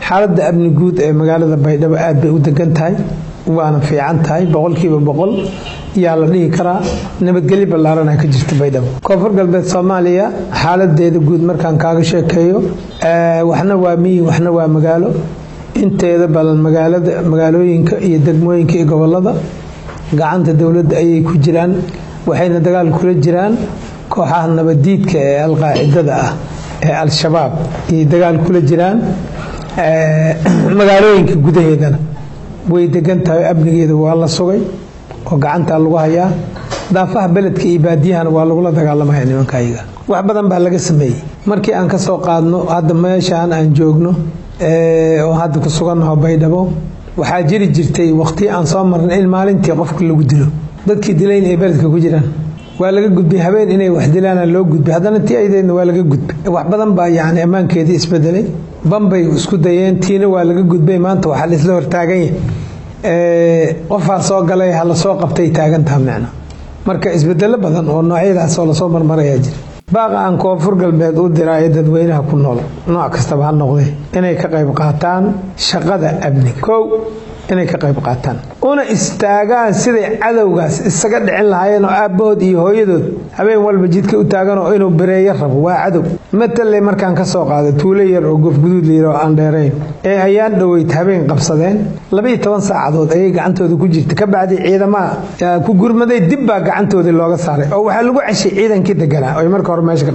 xaaladda amni guud ee magaalada baydhabo aad bay u degan tahay waana fiican tahay boqolkiiba boqol yaa la dhihi karaa nabadgelyo ballaarana ka jirta baydhabo koonfur galbeed soomaaliya xaaladeeda guud markaan kaaga sheekeeyo waxna waa miyi waxna waa magaalo inteeda badan magaalada magaalooyinka iyo degmooyinka iyo gobolada gacanta dowladda ayay ku jiraan waxayna dagaal kula jiraan kooxaha nabadiidka ee alqaacidada ah ee al-shabaab ayay dagaal kula jiraan magaalooyinka gudaheedana way degan tahay amnigeeda waa la sugay oo gacantaa lagu hayaa daafaha beledka iyo baadiyahana waa lagula dagaalamaya nimanka ayaga wax badan baa laga sameeyey markii aan ka soo qaadno hadda meeshaan aan joogno oo hadda ku sugannaho baydhabo waxaa jiri jirtay waqti aan soo marnay in maalintii qofka lagu dilo dadkii dilayn ay beledka ku jiraan waa laga gudbay habeen inay wax dilaana loo gudbay haddana tii aydeedna waa laga gudbay wax badan baa yacni ammaankeedii isbedelay bambay isku dayeen tiina waa laga gudbay maanta waxaa laisla hortaagan yahay qofaa soo galay ha lasoo qabtay taagantaha micna marka isbedelo badan oo noocyadaas oo lasoo marmarayaa jira baaqa aan koonfur galbeed u diraayo dadweynaha ku nool nooc kastaba ha noqdee inay ka qayb qaataan shaqada amniga kow inay ka qayb qaataan una istaagaan siday cadowgaas isaga dhicin lahaayeen oo aabbahood iyo hooyadood habeen walba jidka u taagan oo inuu bereeyo rabo waa cadow matale markaan ka soo qaado tuulo yar oo gofguduud layiro aan dheerayn ee ayaan dhoweyd habeen qabsadeen labaiyo toban saacadood ayay gacantooda ku jirta ka bacdi ciidamaha ku gurmaday dib baa gacantoodii looga saaray oo waxaa lagu ceshay ciidankii deganaa oy marka hore meesha